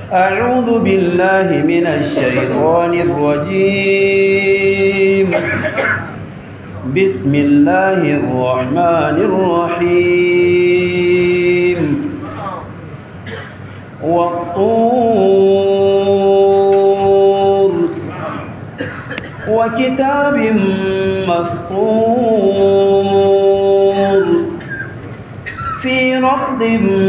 أعوذ بالله من الشيطان الرجيم بسم الله الرحمن الرحيم والطور وكتاب مسطور في رد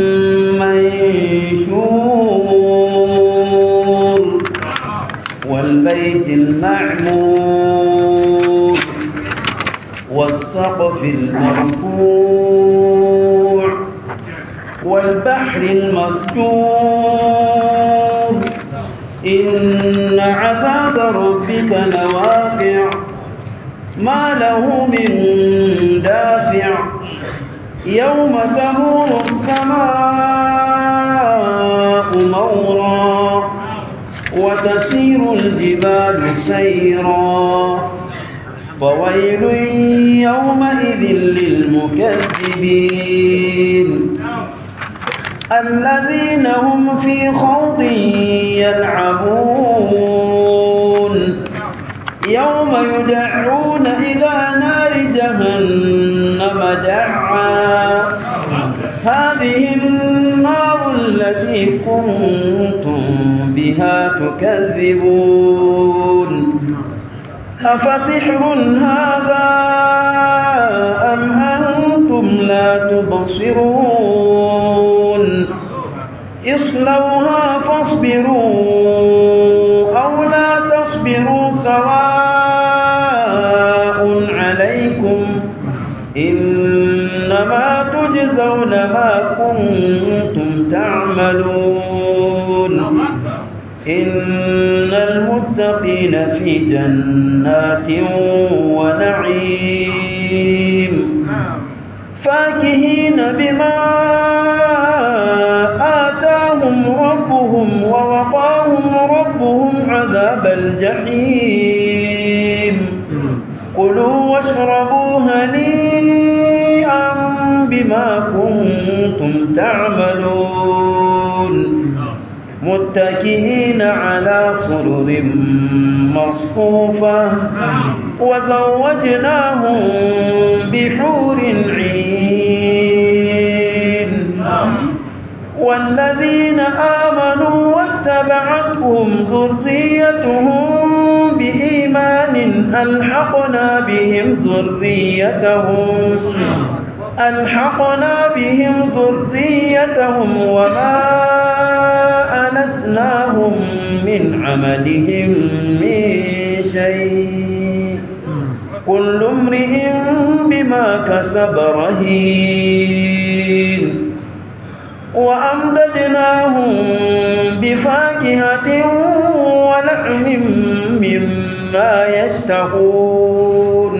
منشور والبيت المعمور والسقف المرفوع والبحر المسجور إن عذاب ربك لواقع ما له من دافع يوم تمور السماء مورا وتسير الجبال سيرا فويل يومئذ للمكذبين الذين هم في خوض يلعبون يوم يدعون إلى نار جهنم دعا هذه النار التي كنتم بها تكذبون أفسحر هذا أم أنتم لا تبصرون اصلوها فاصبروا أو لا تصبروا سواء عليكم إنما تجزون ما كنتم تعملون إن المتقين في جنات ونعيم فاكهين بما آتاهم ربهم ووقاهم ربهم عذاب الجحيم كلوا واشربوا هنيئا بما كنتم تعملون متكئين على سرر مصفوفة وزوجناهم بحور عين والذين آمنوا واتبعتهم ذريتهم بإيمان ألحقنا بهم ذريتهم ألحقنا بهم ذريتهم وما ألتناهم من عملهم من شيء كل امرئ بما كسب رهين وأمددناهم بفاكهة ولحم مما يشتهون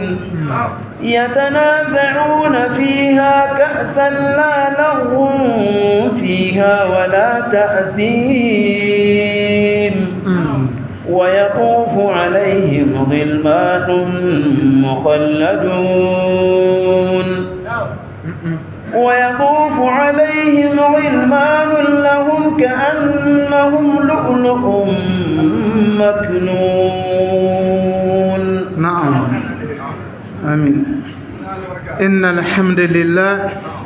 يتنازعون فيها كأسا لا لغو فيها ولا تأثيم ويطوف عليهم غلمان مخلدون ويطوف عليهم غلمان لهم كأنهم لؤلؤ مكنون نعم آمين إن الحمد لله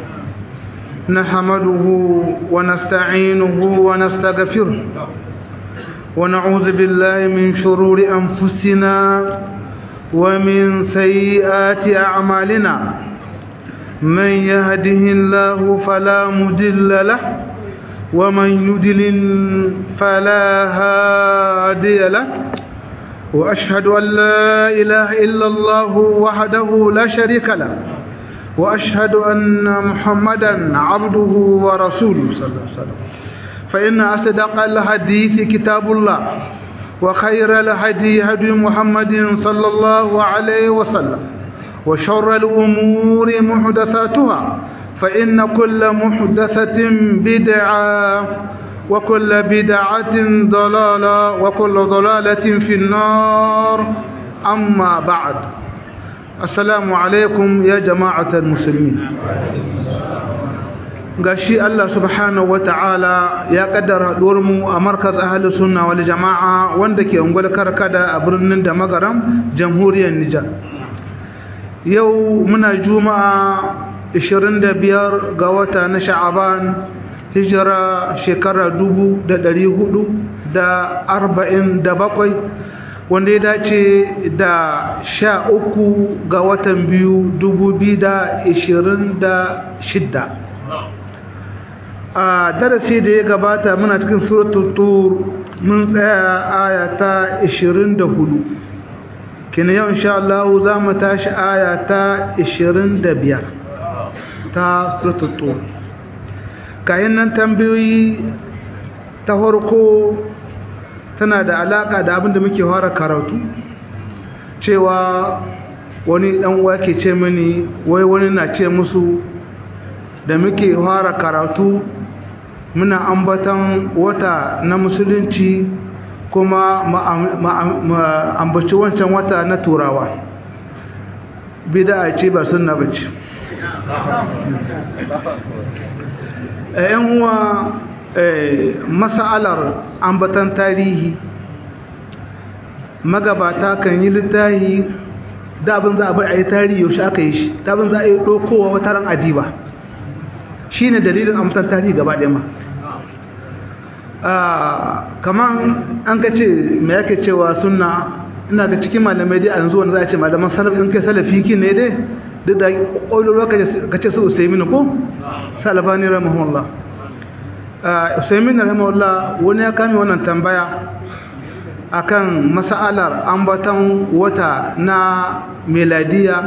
نحمده ونستعينه ونستغفره ونعوذ بالله من شرور أنفسنا ومن سيئات أعمالنا من يهده الله فلا مضل له ومن يضلل فلا هادي له وأشهد أن لا إله إلا الله وحده لا شريك له وأشهد أن محمدا عبده ورسوله صلى الله عليه وسلم فإن أصدق الحديث كتاب الله وخير الهدي هدي محمد صلى الله عليه وسلم وشر الأمور محدثاتها فإن كل محدثة بدعة وكل بدعة ضلالة وكل ضلالة في النار أما بعد السلام عليكم يا جماعة المسلمين gashi Allah subhanahu wata'ala ya kaddara haduwar mu a markaz ahlus sunna wal jama'a wanda ke ungwal karkada a birnin da magaram jamhuriyar Nijar yau muna juma'a 25 ga wata na sha'aban hijira shekara 1447 wanda ya dace da sha uku ga watan biyu dubu biyu da ishirin da shidda a darasi da ya gabata muna cikin suratul tur mun tsaya aya ta ishirin da hudu kina yau insha Allah za mu tashi aya ta ishirin da biyar ta suratul tur kayan nan tambayoyi ta farko tana da alaka da abin da muke fara karatu cewa wani dan uwa ke ce mini wai wani na ce musu da muke fara karatu muna ambatan wata na musulunci kuma ambaci wancan wata na turawa bida ce ba sunna bace yan uwa mas'alar ambatan tarihi magabata kan yi littahi da abin za a bai a yi tarihi yaushe aka yi shi da abin za a yi ɗaukowa wata ran adiba shi ne dalilin ambatan tarihi gaba ɗaya ma kamar an ka ce mai yake cewa suna ina ga cikin malamai dai a yanzu wanda za a ce malaman salafi in kai salafi ki ne dai duk da ƙwaƙwalwa ka ce su usaimin ko salafani rahimahullah usaimin rahimahullah wani ya kame wannan tambaya akan mas'alar ambaton wata na meladiya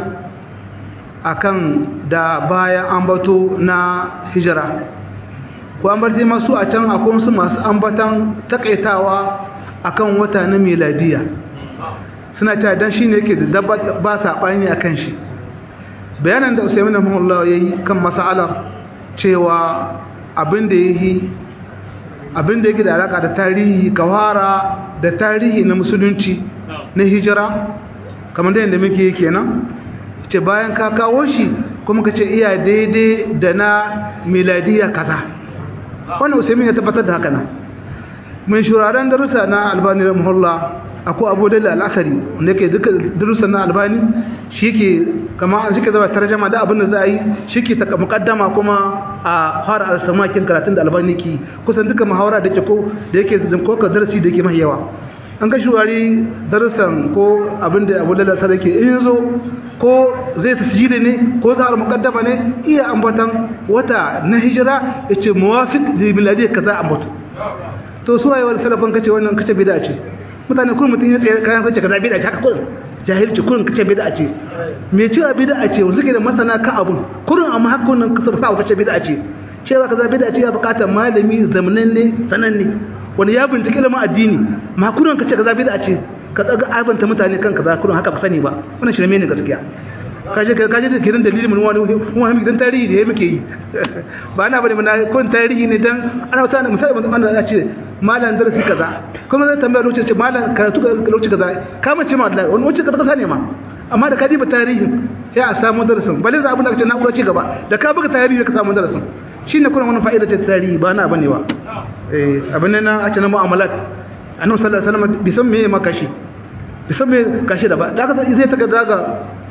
akan da bayan ambato na hijira ko an barje masu a can akwai wasu masu ambaton takaitawa akan wata na meladiya suna cewa dan shine yake da ba saɓani akan shi bayanan da usaimin rahimahullah yayi kan mas'alar cewa abin da yake abin da yake da alaka da tarihi kawara da tarihi na musulunci na hijira kamar da yadda muke kenan ce bayan ka kawo shi kuma ka ce iya daidai da na miladiya kaza wannan usaimin ya tabbatar da haka nan mun shuraren darussa na albani rahimahullah akwai abu da al'asari wanda yake duka darussa na albani shi ke kama shi ke zama tarjama da abin da za a yi shi ke mukaddama kuma a fara alsamakin karatun da albani ke kusan duka muhawara da ke ko da yake koka darasi da ke mai yawa an ga shuwari darussan ko abin da abu lalata da ke in zo ko zai tasiri ne ko za a mukaddama ne iya ambatan wata na hijira ya ce muwafiq da miladi ka za a ambatu to su waye wani salafan kace wannan kace bida ce mutane kullum mutum ya tsaye kayan kace kaza bida ce haka kullum jahilci kullum kace bida ce me cewa bida ce wanda suke da masana kan abun kullum amma haka kullum kace sa kace bida ce cewa kaza bida ce ya bukatar malami zamananne sananne wani ya bincike ilimin addini ma kullum kace kaza bida ce ka tsaga aibanta mutane kan kaza kullum haka ba sani ba wannan shirme ne gaskiya kaje kaje da kiran dalilin mun wani wani dan tarihi da muke yi ba na bane mun kun tarihi ne dan ana wata ne misali mun ya ce malam darasi kaza kuma zai tambaya lokaci ce malam karatu ka lokaci kaza ka mace ma Allah wani lokaci kaza ne ma amma da ka diba tarihin sai a samu darasin balle za abin da kace na kura ci gaba da ka buga tarihi ka samu darasin shine kuma wani fa'ida ce tarihi ba na bane ba eh abin nan a ce na mu'amalat annabi sallallahu alaihi wasallam bisan me makashi bisan me kashi da ba da ka zai ta ga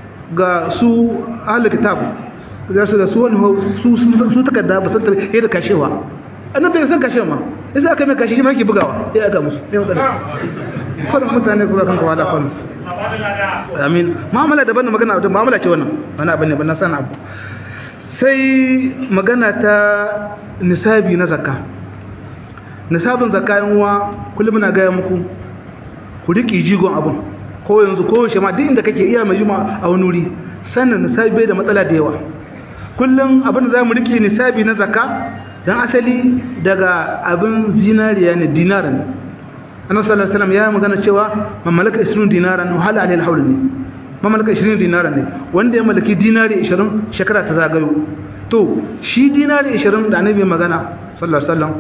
ga su ahalar kitab za su da su wani su takarda ba san tare da kashewa annabi bai san kashewa ma idan aka mai kashe shi ma yake bugawa sai aka musu ne matsala kwanan mutane kuma kan kawala kwanan amin mu'amala daban da magana da mu'amala ce wannan wani abin ne ba na san abu sai magana ta nisabi na zakka nisabin zakka yan uwa kullum na gaya muku ku riƙe jigon abun ko yanzu ko yaushe ma duk inda kake iya mai juma a wani wuri sannan nisabi bai da matsala da yawa kullum abin da zamu rike nisabi na zakka dan asali daga abin zinariya ne dinar ne annabi sallallahu alaihi wasallam ya magana cewa man malaka 20 dinaran wa hala alaihi alhawl ne man malaka 20 dinaran ne wanda ya malaki dinari 20 shekara ta zagayo to shi dinari 20 da annabi magana sallallahu alaihi wasallam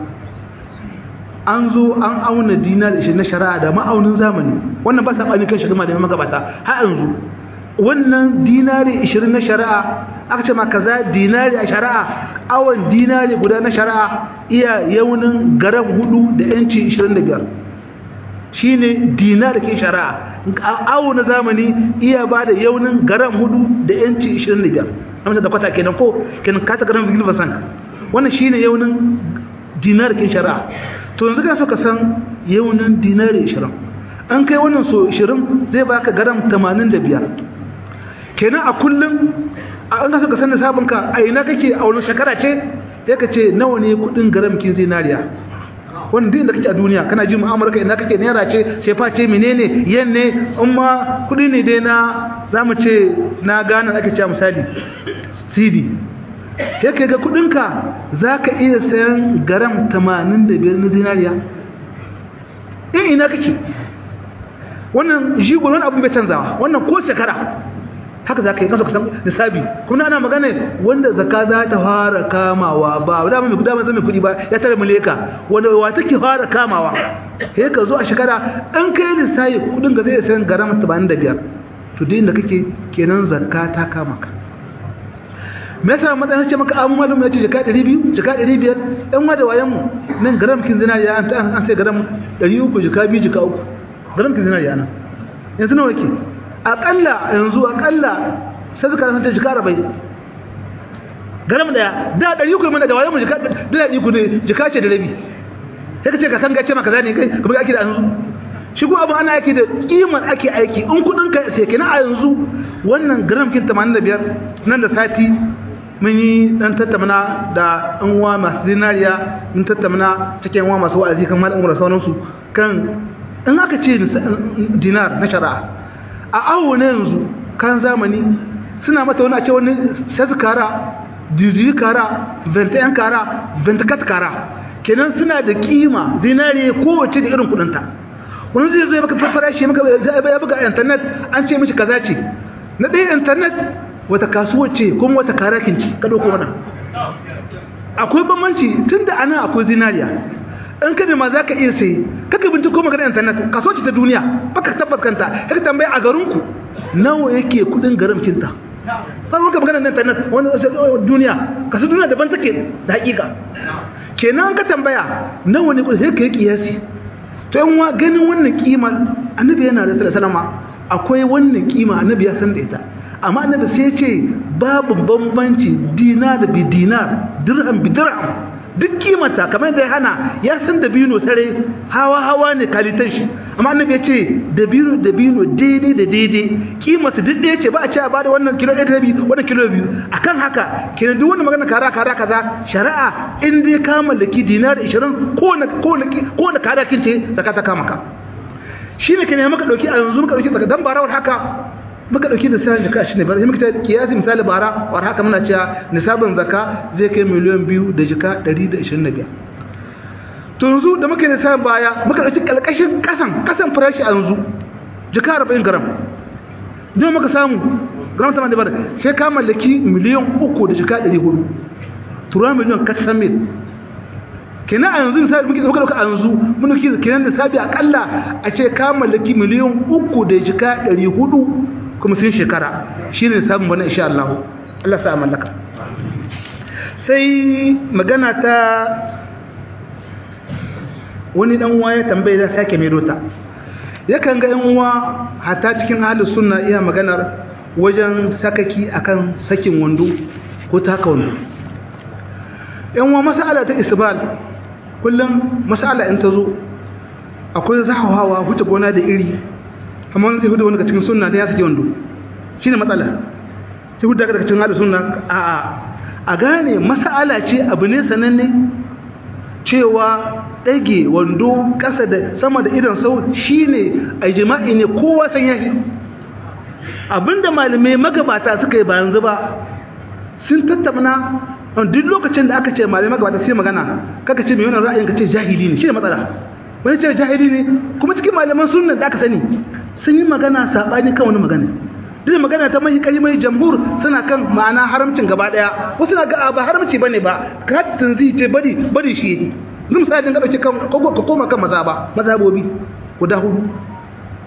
an zo an auna dinar ishe na shari'a da ma'aunin zamani wannan ba saɓani kan shi da magabata har yanzu wannan dinari ishirin na shari'a aka ce ma kaza dinari a shari'a awon dinari guda na shari'a iya yaunin garam hudu da yanci 25 shine dinar da ke shari'a awo na zamani iya ba da yaunin garam hudu da yanci 25 amsa da kwata kenan ko kenan kata garam vigil basank wannan shine yaunin dinar ke shari'a to yanzu kana so ka san yaunin dinari 20 an kai wannan so 20 zai baka garam 85 kenan a kullum an ka so ka san nisabin ka a ina kake a wani shekara ce ya ka ce nawa ne kudin garam kin zinariya wannan duk inda kake a duniya kana ji mu'amala kai ina kake naira ce sai fa ce menene yan ne in ma kudi ne dai na zamu ce na gane ake cewa misali CD sai kai ga kudin ka zaka iya sayan garam 85 na zinariya in ina kake wannan jigo wani abu bai canzawa wannan ko shekara haka za ka yi kasa kusan nisabi kuma ana magana wanda zaka za ta fara kamawa ba wadda mai kudi zai mai kudi ba ya tare muleka wanda wa take fara kamawa he ka zo a shekara an kai lissafi kudin ga zai sayan garam 85 to duk inda kake kenan zakka ta kama ka me yasa matsayin ce maka abu malum ya ce jika 200 jika 500 ɗan ma da wayan mu nan garam kin zinariya an sai garam 300 jika 2 jika 3 garam kin zinariya nan yanzu nawa ke akalla yanzu akalla sai suka ranta jika rabai garam daya da dari uku mana da waye mu jika da dari uku ne jika ce da rabi sai ka ce ka san gace maka zane kai kuma ake da yanzu shi kuma abin ana ake da kiman ake aiki in kudin ka sai kina a yanzu wannan garam kin 85 nan da sati mun yi dan tattauna da an uwa masu zinariya mun tattauna cikin uwa masu wa'azi kan malam umar sauransu kan in aka ce dinar na shari'a a awo na yanzu kan zamani suna mata wani a ce wani sas kara diziyi kara ventayen kara ventakat kara kenan suna da kima zinare kowace da irin kudinta wani zai zai maka farfara shi maka ya buga internet an ce mishi kaza ce na ɗaya internet wata kasuwar ce kuma wata karakin ce ka ɗauko wannan akwai bambanci tun da ana akwai zinariya in ka ma za ka iya sai kaka binciko magana internet kaso ce ta duniya baka tabbas kanta kaka tambaye a garinku nawa yake kudin garamcinta sai muka magana internet wanda duniya kaso duniya daban take da hakika kenan ka tambaya nawa ne kudin sai kai kiyasi to yan wa ganin wannan kima annabi yana da sallama akwai wannan kima annabi ya san da ita amma annabi sai ya ce babu bambanci dinar bi dinar dirham bi dirham duk kimanta kamar da ya hana ya san dabino sare hawa hawa ne kalitan shi amma annabi ya ce dabino dabino daidai da daidai kimarsa duk ɗaya ce ba a ce a bada wannan kilo ɗaya da rabi wannan kilo biyu akan haka kenan duk wannan magana kara kara kaza shari'a in dai ka mallaki dinar 20 ko na ko na ko na kada kin ce zakata kama ka shine kenan muka dauki a yanzu muka dauki dan barawar haka muka dauki da sai jaka shine bar muka ta kiyasi misali bara war haka muna cewa nisabin zakka zai kai miliyan biyu da jika 125 to yanzu da muka yi nisabin baya muka dauki kalkashin kasan kasan farashi a yanzu jika 40 gram don muka samu gram 85 sai ka mallaki miliyan 3 da jika 400 tura miliyan kasan mil kenan a yanzu misali muke dauka a yanzu mun dauki kenan nisabi akalla a ce ka mallaki miliyan 3 da jika 400 kuma sun shekara shi ne samun wani insha Allah Allah sa mallaka sai magana ta wani dan uwa ya tambaye da sake mai dota yakan ga yan uwa hata cikin ahlus sunna iya maganar wajen sakaki akan sakin wando ko taka wando yan uwa mas'ala ta isbal kullum mas'ala in ta zo akwai zahawa huce gona da iri amma wani zai hudu wani cikin sunna da ya sake wando shi ne matsala sai hudu daga cikin hada sunna a a a gane masala ce abu ne sananne cewa ɗage wando ƙasa da sama da idan sau shi ne a jima'i ne kowa san ya shi abinda malamai magabata suka yi ba yanzu ba sun tattauna duk lokacin da aka ce malamai magabata sai magana kaka ce mai wannan ra'ayin ka ce jahili ne shi ne matsala wani ce jahili ne kuma cikin malaman sunna da aka sani sun yi magana saɓani kan wani magana duk magana ta mai kalimai jamhur suna kan ma'ana haramcin gaba daya wasu na ga ba haramci bane ba ka tanzi ce bari bari shi yi zan misali ga dauke kan ka koma kan mazaba mazhabobi guda hudu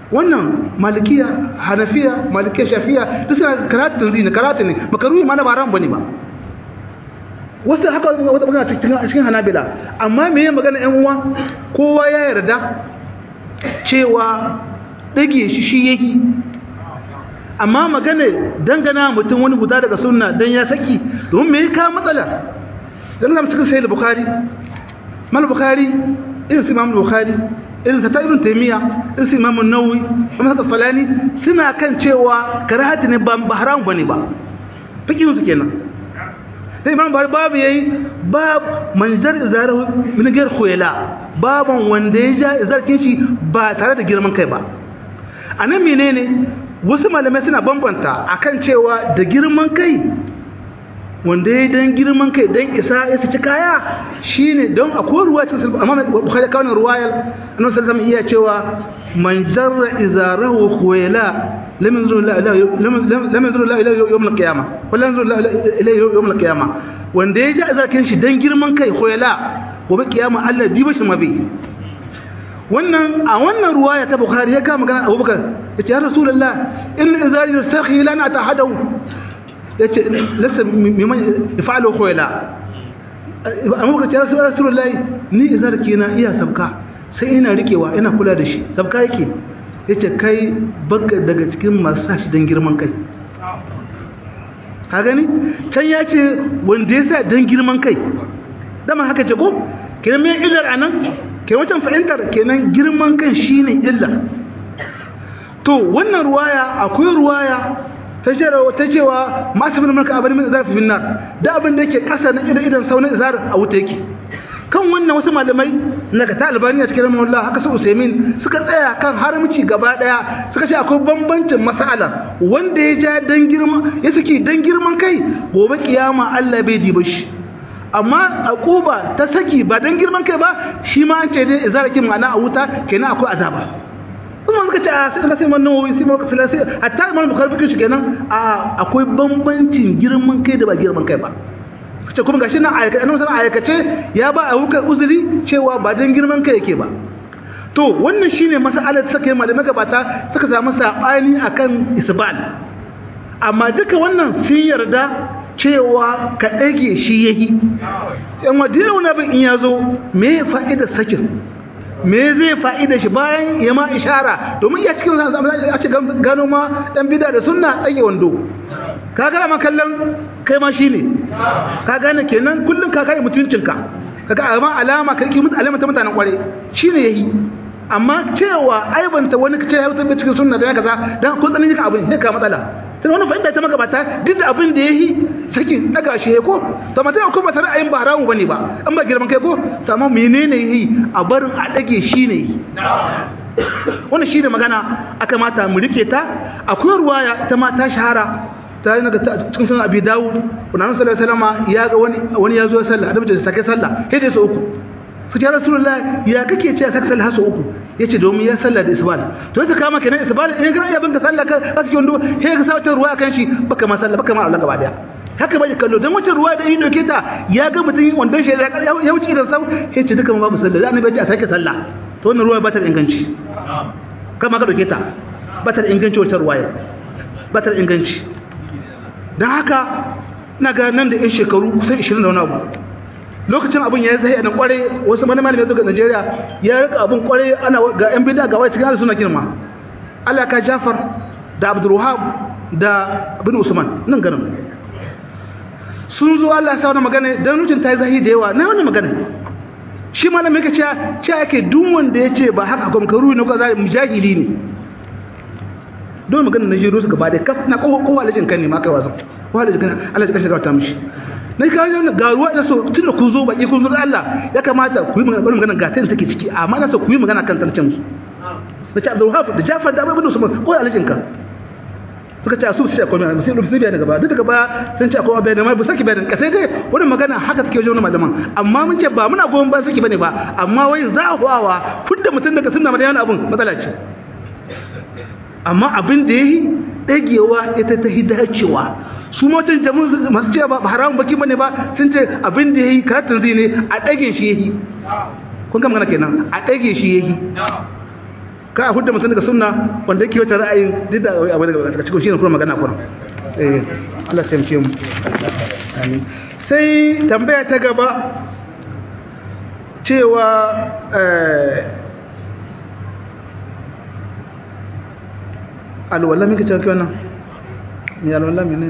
wannan malikiya hanafiya malikiya shafiya duk suna karatun zini karatun ne makaruhi ma na ba ran bane ba wasu haka wata magana cikin cikin hanabila amma me yin magana yan uwa kowa ya yarda cewa dage shi shi yake amma magana dangana mutum wani guda daga sunna dan ya saki domin me ka matsala dan Allah cikin sahih bukhari mal bukhari irin su imam bukhari irin ta ibn taymiya irin su imam an-nawawi imam al-falani suna kan cewa karahati ne ba haram bane ba fikin su kenan sai imam bari babu yayi bab manjar izarahu min gar khuyala baban wanda ya ja izarkin shi ba tare da girman kai ba anan menene wasu malamai suna bambanta akan cewa da girman kai wanda ya dan girman kai dan isa ya saki kaya shine don akwai ruwa cikin amma bukhari kawai ruwayar annabi sallallahu alaihi iya cewa man jarra izarahu khuyala lam yanzuru la lam yanzuru la ila yawm al-qiyamah wala yanzuru la ila yawm al-qiyamah wanda ya ja izakin shi dan girman kai khuyala gobe kiyama Allah diba shi mabi wannan a wannan ruwaya ta bukhari ya kama magana abubakar yace ya rasulullah in izari yastakhi lana tahadahu yace lasa mimman yaf'alu khuyla amma kace ya rasulullahi ni izarki na iya sabka sai ina rikewa ina kula da shi sabka yake yace kai baka daga cikin masu sashi dan girman kai ka gani can ya ce wanda ya sa dan girman kai dama haka ce ko kenan me illar anan ke wancan fahimtar kenan girman kan shine illa to wannan ruwaya akwai ruwaya ta cewa ta cewa masu bin mulka abin min zarfi finnar da abin da yake kasa na idan idan saunin izar a wuta yake kan wannan wasu malamai na ta albaniya cikin rahimahullah haka su usaimin suka tsaya kan haramci gaba daya suka ce akwai bambancin mas'ala wanda ya ja dan girma ya saki dan girman kai gobe kiyama Allah bai diba shi amma akuba ta saki ba dan girman kai ba shi ma an ce dai izarakin ma'ana a wuta kenan akwai azaba kuma suka ce a sai ka sai man nawawi sai maka filasi hatta imam bukhari fikin shi kenan a akwai bambancin girman kai da ba girman kai ba ce kuma gashi nan ayyuka annabi sallallahu ayyukace ya ba a hukar uzuri cewa ba dan girman kai yake ba to wannan shine mas'alar da suka yi malamai gabata suka samu sabani akan isbal amma duka wannan sun yarda cewa ka ɗage shi yahi yan wadina wani abin in ya zo me fa'idar sakin me zai fa'ida shi bayan ya ma ishara domin iya cikin a ce gano ma ɗan bida da sunna ɗage wando ka gana ma kallon kai ma shi ne ka gane kenan kullum ka kare mutuncinka ka ga amma alama ka yi alama ta mutanen kware shi ne ya yi amma cewa aibanta wani ka ce ya wutar cikin sunna da ya kaza don kun tsanin yaka abin ne ka matsala sai wani fahimta ta magabata duk da abin da ya yi sakin daga shi ya ko to mata ko ba ra'ayin ba haramu bane ba an ba girman kai ko to amma menene yi a barin a dage shi ne wannan shi ne magana aka mata mu rike ta akwai ruwaya ta ma ta shahara ta yi naga cikin sunan abi dawud wannan sallallahu alaihi wasallam ya ga wani wani ya zo sallah annabi ya sake sallah sai dai su uku su ce rasulullah ya kake ce sake sallah su uku yace domin ya sallah da isbal to sai kama kenan isbal in ga ya banka sallah ka aske wando sai ka samu ruwa kan shi baka ma sallah baka ma Allah gaba daya haka bai kallo dan wacce ruwa da yin doke ta ya ga mutum wandon shi ya wuce da sau sai ce duka babu sallah annabi ya ce a sake sallah to wannan ruwa ba ta da inganci kama ka doke ta ba ta da inganci wacce ruwaya ba ta da inganci don haka na ga nan da yan shekaru kusan 20 da wani abu lokacin abin ya zai nan kware wasu mani malami zuwa Najeriya ya rika abin kware ana ga yan bid'a ga wai cikin suna girma Allah ka Jafar da Abdul Wahab da Ibn Usman nan garin sun zo Allah ya sa wani magana dan rutun ta yi zahi da yawa na wani magana shi malami yake cewa cewa yake duk wanda ya ce ba haka gwamkaru ne ko zai mujahili ne don magana na jiro su gaba da kaf na kowa kowa alajin kan ne ma kai wasan kowa alajin kan Allah ya kashe ta mishi na ka ga ga ruwa da so tunda kun zo baki kun zo Allah ya kamata ku yi magana wannan magana ga ta take ciki amma na so ku yi magana kan tsarcin su da ta Abdul Wahab da Jafar da Ibn Usman ko alajin kan suka ce su sai komai sai su biya daga ba duk daga ba sun ce akwai bayanan mai ba saki bayanan kasai dai wannan magana haka take wajen malaman amma mun ce ba muna goyon ba saki bane ba amma wai za a huwawa fudda mutum daga sunna da yana abun matsala ce amma abin da ya yi ɗagewa ita ta hidacewa su matan jamus masu cewa ba haramun baki bane ba sun ce abin da ya yi karatun zai ne a ɗage shi ya yi kun kama kenan a ɗage shi ya yi ka a hudda mutum daga sunna wanda yake wata ra'ayin duk da abu daga cikin shi ne kuma magana kuma eh Allah ya taimake mu amin sai tambaya ta gaba cewa alwala mika cewa kiwa nan mai alwala mene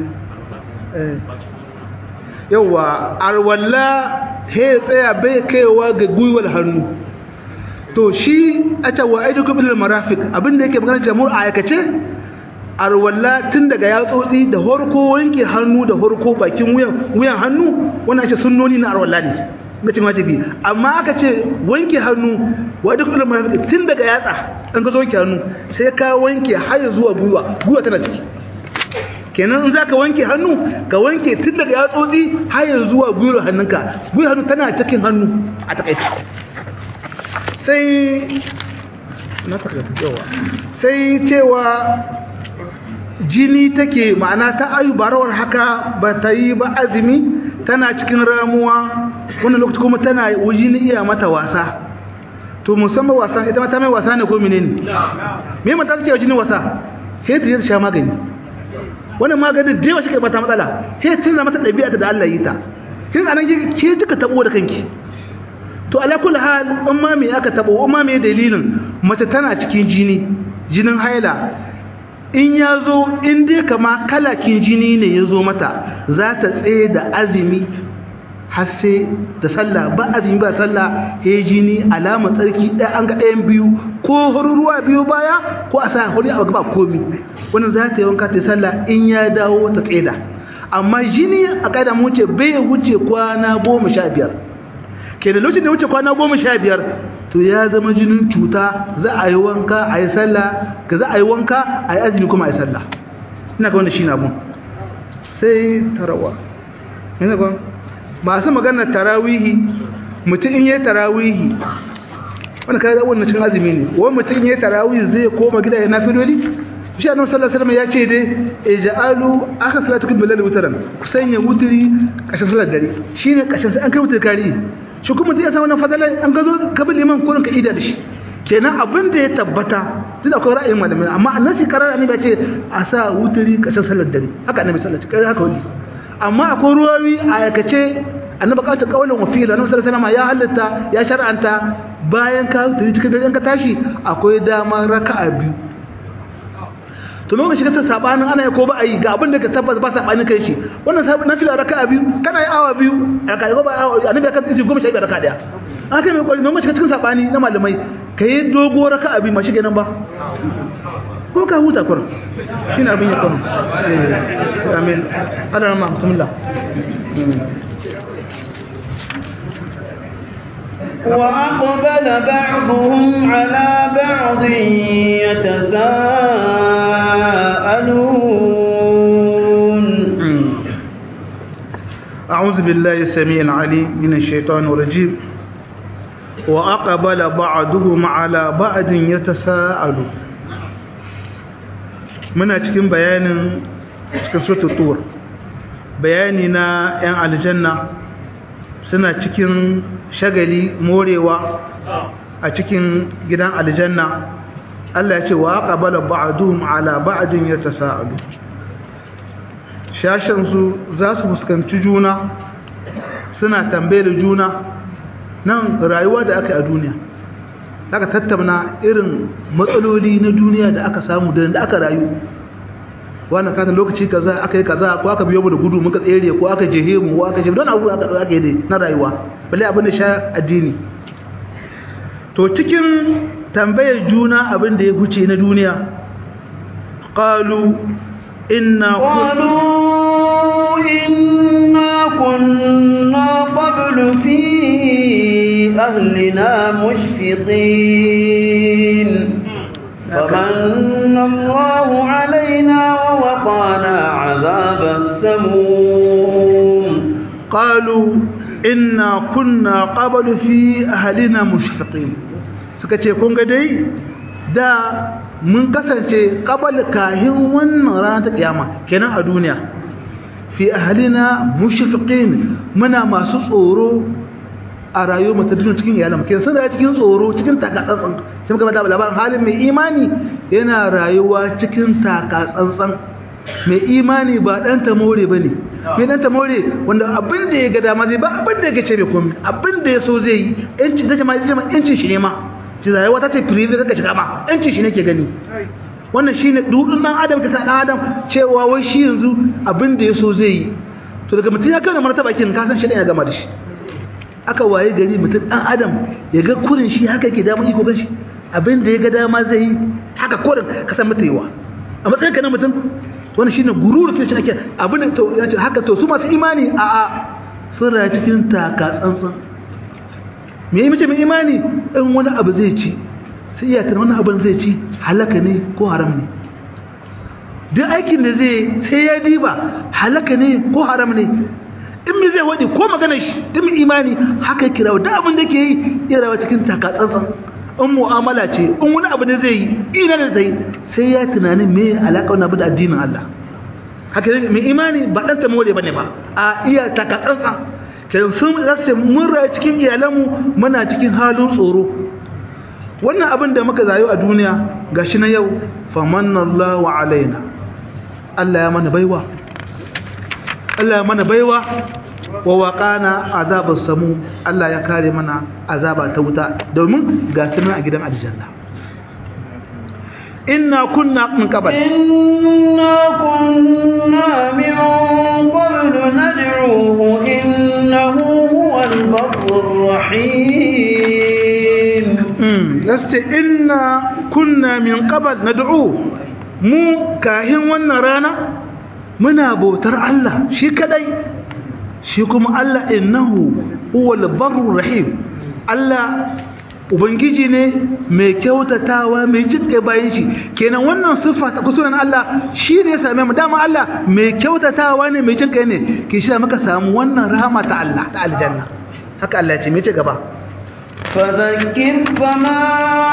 yauwa alwala he tsaya bai kaiwa ga gwiwar hannu to shi a cewa aidu kubin marafik abinda yake magana jamhur a aikace alwala tun daga yatsotsi da horko wanke hannu da horko bakin wuyan hannu wannan ce sunnoni na alwala ne ga cin wajibi amma aka ce wanke hannu wa duk ulama munafiki tun daga yatsa an ka zo wanke hannu sai ka wanke har zuwa gwiwa gwiwa tana ciki kenan in zaka wanke hannu ka wanke tun daga yatsotsi har zuwa gwiwar hannunka gwiwar hannu tana cikin hannu a takaice sai na takaice yawa sai cewa jini take ma'ana ta ayu barawar haka ba ta yi ba azumi tana cikin ramuwa wannan lokaci kuma tana wujini iya mata wasa to musamman wasa ita mata mai wasa ne ko menene me mata take jini wasa sai ta yi sha magani wannan maganin da yawa shi kai mata matsala sai ta zama mata dabi'a da Allah yi ta kin anan ke kika tabo da kanki to ala kulli hal in ma me aka tabo in ma me dalilin mace tana cikin jini jinin haila in ya zo in dai kama kalakin jini ne ya zo mata za ta tsaye da azumi har sai da sallah ba azumi ba sallah ya jini alama tsarki ɗaya an ga ɗayan biyu ko ruwa biyu baya ko a sa hori a gaba komi wannan za ta yi wanka ta sallah in ya dawo ta tsaida amma jini a ƙaida mu wuce bai wuce kwana goma sha biyar ke da lokacin da wuce kwana goma sha biyar to ya zama jinin cuta za a yi wanka a yi sallah ka za a yi wanka a yi azumi kuma a yi sallah ina ga wanda shi na mun sai tarawa ina ga masu maganar tarawihi mutum in yi tarawihi wani kayan da wannan cin azumi ne wani mutum in yi tarawihi zai koma gida ya nafi doli shi annabi sallallahu alaihi wasallam ya ce dai ij'alu akhir salatukum bilal witran ku sanya wutri kashin salat dare shine kashin an kai wutri kari shi kuma da ya san wannan fadala an gazo ka bi liman kurin ka ida da shi kenan abin da ya tabbata duk akwai ra'ayin malamai amma annabi karara ne ba ce a sa wuturi kashin salar dare haka annabi sallallahu alaihi wasallam haka wani amma akwai ruwawi a aikace annabi ka ta kaulin wa fi'il annabi sallallahu alaihi wasallam ya halatta ya shar'anta bayan ka wuturi cikin dare ka tashi akwai dama raka'a biyu to lokacin shiga ta sabanin ana yi ko ba a yi ga abin da ka tabbas ba sabanin kai shi wannan sabon nafila raka'a biyu kana yi awa biyu raka'a ko ba awa annabi ka tsaye goma sha biyar raka'a daya an kai mai kwari mai shiga cikin sabani na malamai ka yi dogo raka'a biyu ma shige nan ba ko ka huta kurin shi ne abin ya kurin amin ana ma bismillah وأقبل بعضهم على بعض يتساءلون أعوذ بالله السميع العليم من الشيطان الرجيم وأقبل بعضهم على بعض يتساءلون muna cikin bayanin cikin suratul tur bayani na 'yan aljanna suna cikin shagali morewa a cikin gidan aljanna Allah ya ce wa aqbala ba'duhum ala ba'din yatasaalu shashan su za su fuskanci juna suna tambayar juna nan rayuwa da aka yi a duniya aka tattauna irin matsaloli na duniya da aka samu da aka rayu wannan katan lokaci kaza aka yi kaza ko aka biyo mu da gudu muka tsere ko aka jehe mu ko aka jehe don abu aka aka yi na rayuwa balle abin da sha addini to cikin tambayar juna abin da ya huce na duniya qalu inna قالوا إنا كنا قبل في أهلنا مشفقين فمن الله علينا ووقانا عذاب السموم qalu inna kunna qablu fi ahlina mushfiqin suka ce kun ga dai da mun kasance qabal kahin wannan rana ta kiyama kenan a duniya fi ahlina mushfiqin muna masu tsoro a rayuwar mu ta duniya cikin iyalan kenan sun da cikin tsoro cikin takatsantsan sai muka bada labarin halin mai imani yana rayuwa cikin taka tsantsan mai imani ba dan ta more bane mai dan ta more wanda abin da ya ga dama zai ba abin da ya ce bai komai abin da ya so zai yi yanci da jama'a jama'a yancin shi ne ma ci rayuwa ta ce prive kaka shiga ma yancin shi ne ke gani wannan shine dudun dan adam ka sa dan adam cewa wai shi yanzu abin da ya so zai yi to daga mutum ya kai da martaba kin ka san shi ya gama da shi aka waye gari mutum dan adam ya ga kurin shi haka yake damar iko gashi abin da ya ga dama zai yi haka kurin ka san mata yawa a matsayin ka na mutum wannan shine gururu kin shi ake abin da to yace haka to su masu imani a a sun rayu cikin taka tsantsan me yi mace mai imani in wani abu zai ci sai iya tana wani abin zai ci halaka ne ko haram ne duk aikin da zai sai ya diba halaka ne ko haram ne in mi zai wadi ko magana shi duk mai imani haka kira da abin da ke yi irawa cikin takatsantsan in mu'amala ce in wani abu ne zai yi ina da zai sai ya tunanin me alaka wani abu da addinin Allah haka ne mai imani ba dan tamore bane ba a iya takatsantsan kenan sun rasa mun rayu cikin iyalanmu muna cikin halin tsoro wannan abin da muka zayo a duniya gashi na yau famanallahu alaina Allah ya mana baiwa Allah ya mana baiwa wa waqana azabas samu Allah ya kare mana azaba ta wuta domin ga tunan a gidan aljanna inna kunna min qabl inna kunna min qabl nad'uhu innahu huwal ghafurur rahim mm lasta inna kunna min qabl nad'u mu kahin wannan rana muna bautar Allah shi kadai shi kuma Allah innahu huwal barrur rahim Allah ubangiji ne mai kyautatawa mai jinƙe bayan shi kenan wannan siffa ta kusuran Allah shi ne ya same mu dama Allah mai kyautatawa ne mai jinƙe ne ke shi muka samu wannan rahama ta Allah ta aljanna haka Allah ya ce me ce gaba فذكر فما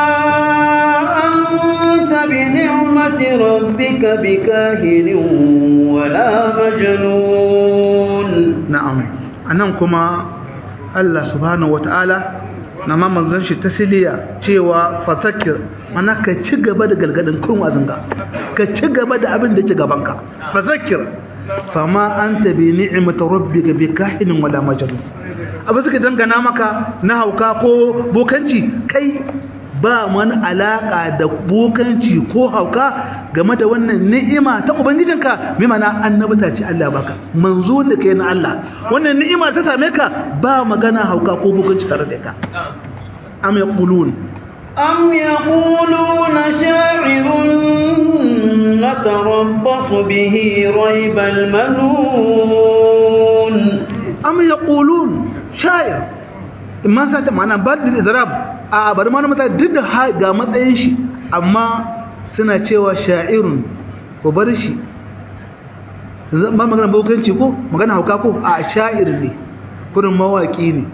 أنت بنعمة ربك بكاهن ولا مجنون na'am anan kuma Allah subhanahu wataala na ma manzon shi tasliya cewa fazakir mana ka ci gaba da galgadin kun wazanga ka ci gaba da abin da ke gabanka fazakir fama anta bi ni'mati rabbika bi kahinin wala majnun abu suka dangana maka na hauka ko bokanci kai ba mana alaka da bokanci ko hauka game da wannan ni'ima ta ubangijinka mai mana annabta ce Allah baka manzo da kai na Allah wannan ni'ima ta same ka ba magana hauka ko bokanci tare da ka am yaqulun أم يقولون شاعر نتربص به ريب المنون am yaqulun shayar imma sa ta mana bad da idrab a bari ma mata duk da ha- ga matsayin shi amma suna cewa sha'irun ko bar shi ba magana bokanci ko magana hauka ko a sha'ir ne kurin mawaki ne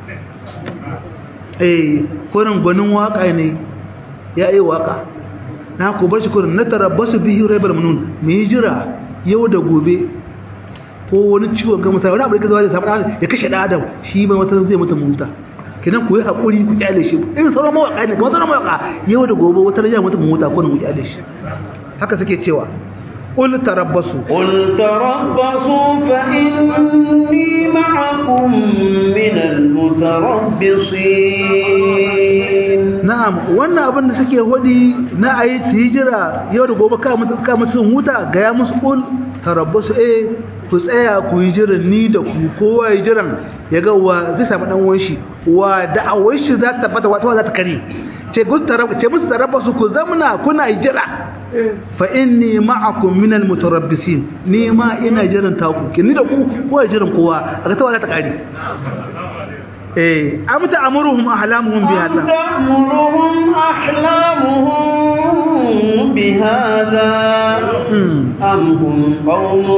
eh kurin gwanin waka ne ya yi waka na ku bar shi kurin na tarabbasu bihi raibal manun mu yi jira yau da gobe ko wani ciwon ga mutane wani abu da ka zuwa da samun adam ya kashe ɗan adam shi ba wata zai mutu muta kenan ku yi haƙuri ku kyale shi irin sauran mawaƙa ne kamar sauran mawaƙa yau da gobe wata rayuwa mutu muta ko ku kyale shi haka suke cewa qul tarabbasu قل تربصوا فإني معكم من المتربصين na'am wannan abin da suke wadi na ayi su yi jira yau da gobe ka mutu ka mutu sun huta ga ya musu qul tarabbasu eh ku tsaya ku yi jiran ni da ku kowa yi jiran ya ga wa zai samu dan uwan shi wa da'awar shi za ta tabbata wata za ta kare ce gus tarab ce musu tarabbasu ku zamna kuna yi jira fa inni ma'akum minal mutarabbisin ni ma ina jiran taku kin ni da ku kowa yi jiran kowa a ga ta wata ta kare eh amta amuruhum ahlamuhum bi أم hada تأمرهم أحلامهم بهذا Hmm. أم هم قوم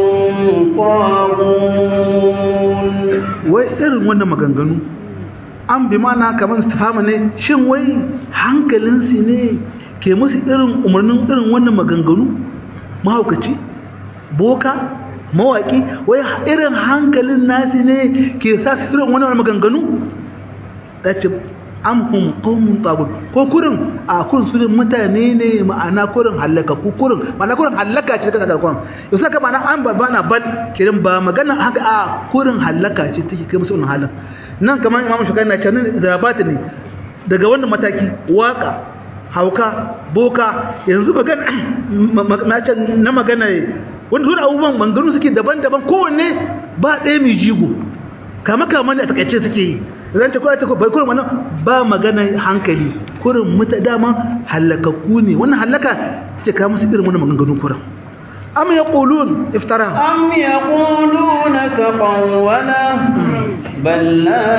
طاغون wai irin wannan maganganu an bi mana kamar istihama ne shin wai hankalinsu ne ke musu irin umarnin irin wannan maganganu mahaukaci boka mawaki wai irin hankalin nasi ne ke sa su irin wannan maganganu ce am hum qaumun tagun ko kurin a kun su mutane ne ma'ana kurin halaka ku kurin ma'ana kurin halaka ce kaga kurin yau saka ma'ana an ba bana bal kirin ba magana haka a kurin halaka ce take kai musu wannan halin nan kamar imamu shugaba na ce nan zarabata ne daga wannan mataki waka hauka boka yanzu magana na magana wanda suna abubuwan manganu suke daban-daban kowanne ba ɗaya mai jigo kama kama ne a takaice suke yi zan ce kwace bai kurin wannan ba magana hankali kurin muta dama halakakku ne wannan halaka ce ka musu irin wannan maganganun kurin am yaqulun iftara am yaquluna taqawwala bal la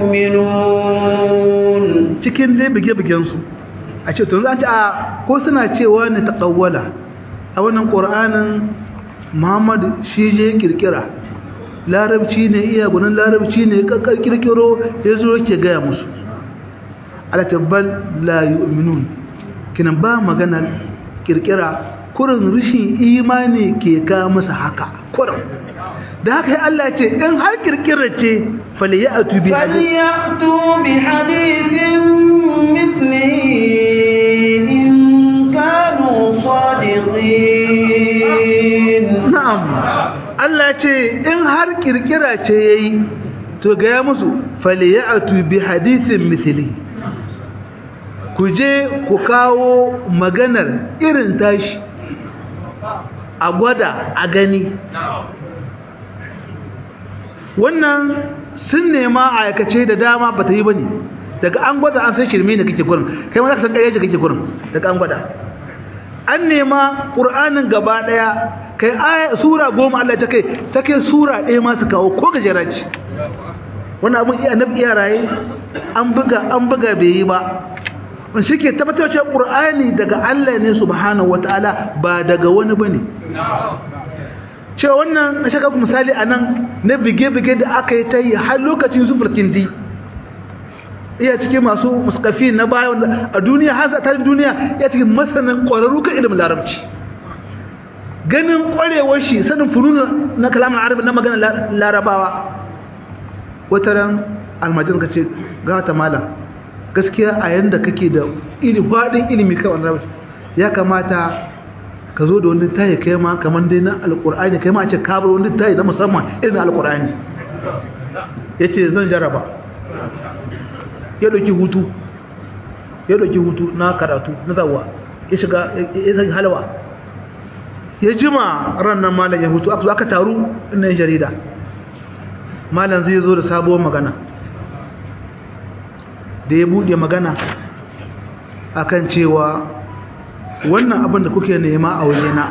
yu'minun cikin dai bige-bigen su a ce to zan ce a ko suna cewa ne taqawwala a wannan qur'anin Muhammad shi je kirkira larabci ne iya gunin larabci ne kakkar kirkiro ya zo ke gaya musu alatabbal la yu'minun kinan ba magana kirkira kurin rishin imani ke ka masa haka kurin da haka Allah ce in har kirkira ce falyatu bi falyatu bi hadithin mithlihi in kanu sadiqin na'am Allah ce in har kirkira ce yayi to ga ya musu falyatu bi hadithin mithli ku je ku kawo maganar irin tashi a gwada a gani wannan sun nema a aikace da dama ba ta yi ba ne daga an gwada an san shirme ne kake gurin kai ma za ka san ɗaya kake gurin daga an gwada an nema ƙur'anin gaba ɗaya kai aya sura goma Allah ta kai ta kai sura ɗaya ma su kawo ko gajera ce wannan abin iya nabi iya raye an buga an buga bai yi ba wani shi ke tabbatar cewa ƙur'ani daga Allah ne subhanahu wataala ba daga wani bane cewa wannan na shaka misali a nan na bige-bige da aka yi ta yi har lokacin su di iya cikin masu muskafi na baya a duniya har zatarin duniya iya cikin masanin ƙwararru kan ilimin larabci ganin ƙwarewar shi sanin fununu na kalamin arabi na magana larabawa wata ran almajin ka ce ga wata malam gaskiya a yanda kake da faɗin ilimi kan wani ya kamata ka zo da wani tayi kai ma kamar dai na alƙur'ani kai ma a ce ka bar wani tayi na musamman irin alƙur'ani ya ce zan jaraba ya ɗauki hutu ya ɗauki hutu na karatu na zawa ya shiga ya saki halawa ya jima ranar malam ya hutu aka zo aka taru ina yin jarida malam zai zo da sabuwar magana da ya buɗe magana akan cewa wannan abin da kuke nema a wajena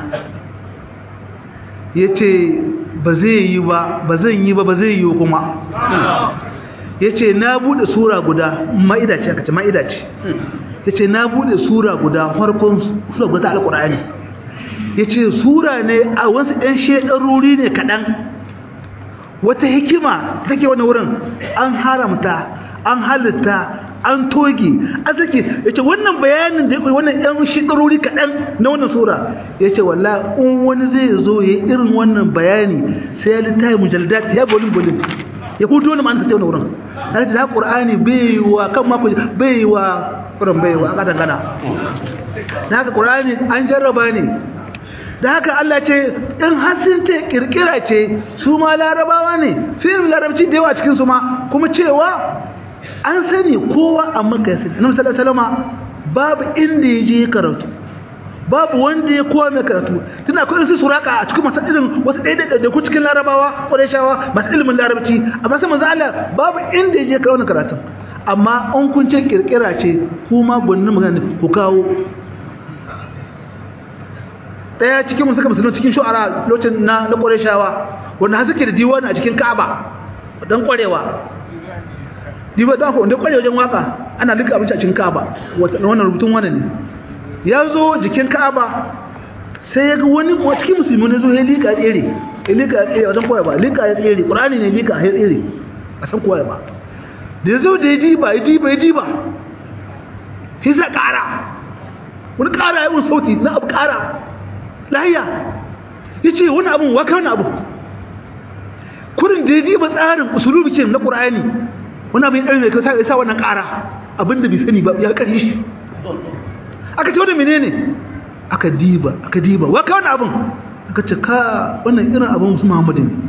ya ce ba zai yi ba ba zan yi ba ba zai yi kuma ya ce na buɗe sura guda ma'ida ce aka ce ma'ida ce ya ce na buɗe sura guda farkon sura guda ta alƙur'ani ya ce sura ne a wasu 'yan shekaruri ne kaɗan wata hikima take wani wurin an haramta an halitta an toge an sake ya ce wannan bayanin da ya kuri wannan yan shikarori kaɗan na wannan sura ya ce walla in wani zai zo ya irin wannan bayani sai ya littafi mujaldat ya bolin bolin ya hutu wani ma'ana ta wani wurin na ce da ƙur'ani bai yi wa kan mako bai yi wa ƙuran bai yi wa a ƙatan gana na haka ƙur'ani an jarraba ne da haka Allah ce in hasin ce kirkira ce su ma larabawa ne sai larabci da yawa cikin su ma kuma cewa an sani kowa a maka yasi annabi sallallahu alaihi babu inda ya je karatu babu wanda ya kowa mai karatu tana akwai su suraka a cikin masu irin wasu ɗaya da ku cikin larabawa ƙwarishawa masu ilimin larabci amma sai manzo Allah babu inda ya je karatu karatun amma an kun ce kirkira ce kuma gwanin magana ku kawo daya cikin musu suka musulun cikin shu'ara lokacin na na ƙwarishawa wanda har suke da diwani a cikin Ka'aba dan ƙwarewa diba da ko wanda ƙware wajen waka ana duka abinci a cikin Ka'aba wannan rubutun wannan ne ya zo jikin Ka'aba sai ya ga wani cikin musulmi ne zo ya lika tsere ya lika tsere wajen koya ba lika ya tsere Qur'ani ne lika ya tsere a san koya ba da ya zo da ya diba ya diba ya diba sai sa ƙara wani ƙara ya yi sauti na abu ƙara lahiya ya ce wani abin waka wani abu kurin da ya diba tsarin usulubi ke na ƙura'ani wani abin ɗari mai kai sa wannan ƙara abinda bai sani ba ya ƙari shi aka ce wani menene aka diba aka diba wa ka wani abin aka ce ka wannan irin abin musu muhammadu ne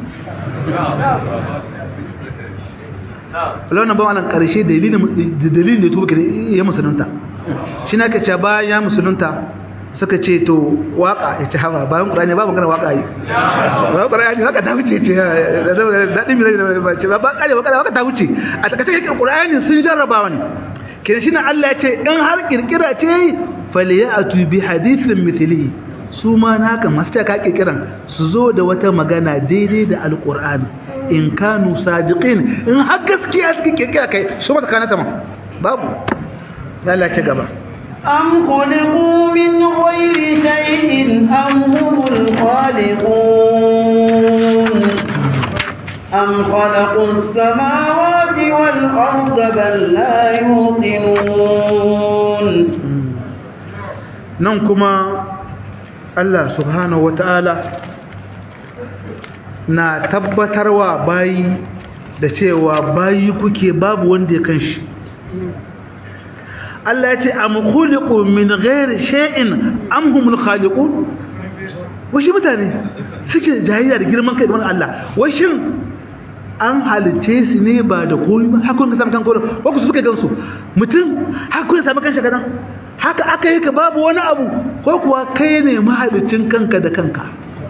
launin ba wannan ƙarshe dalilin da ya tuba ya musulunta shi na ka ce bayan ya musulunta suka ce to waka ya ci hawa bayan ƙurani ba magana waka yi bayan ƙurani waka ta wuce ce daɗin milai da ba ce ba ƙare waka waka ta wuce a takaice yake ƙurani sun jarraba wani kin shi na Allah ya ce in har kirkira ce faliya a tubi hadithin mithili su ma naka masu ka kirkiran su zo da wata magana daidai da alƙur'ani in kanu sadiqin in har gaskiya suke kirkira kai su mata kanata ma babu Allah ya ce gaba أم خلقوا من غير شيء أم هم الخالقون أم خلقوا السماوات والأرض بل لا يوقنون ننكما الله سبحانه وتعالى na tabbatarwa bayi da cewa bayi kuke babu wanda ya kanshi Allah ya ce am khuliqu min ghairi shay'in am humul khaliqun washi mutane suke jayayya da girman kai da wannan Allah washin an halice su ne ba da komai ba hakun ka samu kan kodo ko su suka gansu mutum hakun ya samu kanshi kadan haka aka yi ka babu wani abu ko kuwa kai ne mahalicin kanka da kanka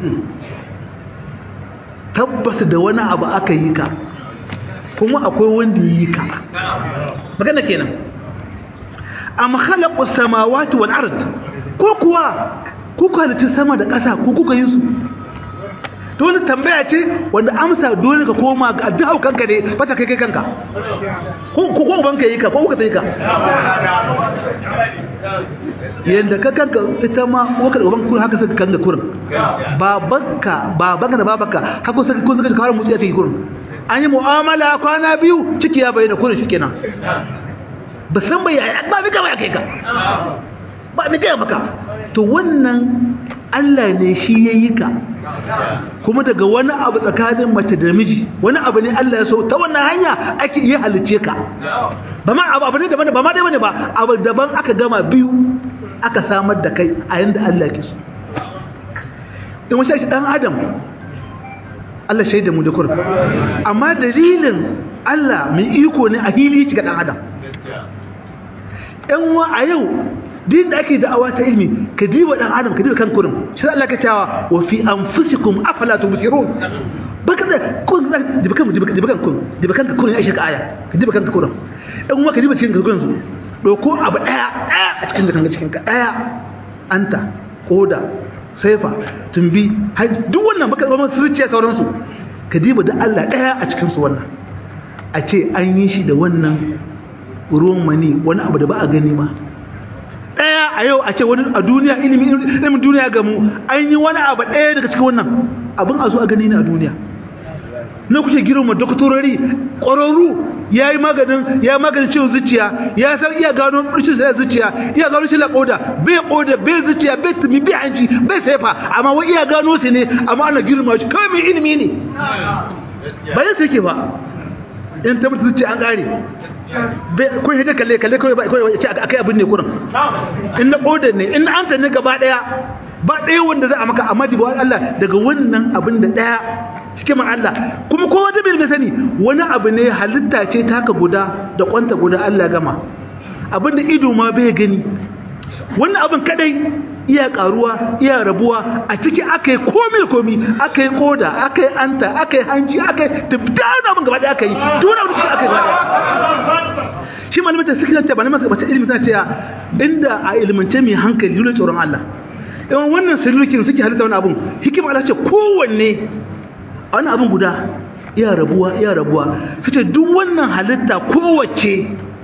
tabbas da wani abu aka yi ka kuma akwai wanda yi ka magana kenan am khalaqu samawati wal ard ko kuwa kuka halitta sama da ƙasa ko kuka yi su to wani tambaya ce wanda amsa dole ka koma ga addu'a kanka ne fata kai kai kanka ko ko ko banka yi ka ko kuka yi ka yanda ka kanka ita ma ko ka uban kun haka suka kanka kurin babanka babanka da babanka haka suka kun suka kawo mutsi a cikin kurin an yi mu'amala kwana biyu ciki ya bayyana kurin shikenan ba san bai yaya ba mika ba kai ka ba mika maka to wannan Allah ne shi yayi ka kuma daga wani abu tsakanin mace da miji wani abu ne Allah ya so ta wannan hanya ake iya halice ka ba ma abu ne daban ba ma dai bane ba abu daban aka gama biyu aka samar da kai a yanda Allah ke so in wasu shi dan adam Allah shaida mu da kur amma dalilin Allah mai iko ne a hili shi ga dan adam yan wa a yau din da ake da'awa ta ilmi ka diba dan adam ka diba kan kurin shi Allah ka cewa wa fi anfusikum afala tubsirun baka da kun za diba kan diba diba kan kun diba kan kurin aisha ka aya ka diba kan kurin dan wa ka diba cikin kurin su doko abu daya daya a cikin kan cikin ka daya anta koda saifa tumbi duk wannan baka zama zuciya sauransu ka diba da Allah daya a cikin su wannan a ce an yi shi da wannan ruwan mani wani abu da ba a gani ma ɗaya a yau a ce wani a duniya ilimin duniya ga mu an yi wani abu ɗaya daga cikin wannan abin a zo a gani ne a duniya na kuke girma doktorori ƙwararru ya yi maganin ya maganin ciwon zuciya ya san iya gano rashin sai zuciya iya gano shi laƙoda bai ƙoda bai zuciya bai tumi bai hanci bai saifa amma wai iya gano su ne amma ana girma shi kawai mai ilimi ne bayan sai ke ba in ta mutu zuciya an ƙare kun hita kalle kalle kawai ba kawai ce akai abin ne kurin in na koda ne in an ta ne gaba daya ba daya wanda za a maka amma dibo Allah daga wannan abin da daya cikin Allah kuma kowa da bai sani wani abu ne halitta ce ta haka guda da kwanta guda Allah gama abin da ido ma bai gani wannan abin kadai iya karuwa iya rabuwa a ciki aka yi komi da komi aka yi koda aka yi anta aka yi hanci aka yi dubdan abin gaba daya aka yi duk abin ciki aka yi gaba daya shi malamin ta suke ce ba na mace ilimin tana cewa inda a ilimance mai hankali dole tsoron Allah yawan wannan sirrukin suke halitta wani abun hikima Allah ce kowanne wani abun guda iya rabuwa iya rabuwa sace duk wannan halitta kowace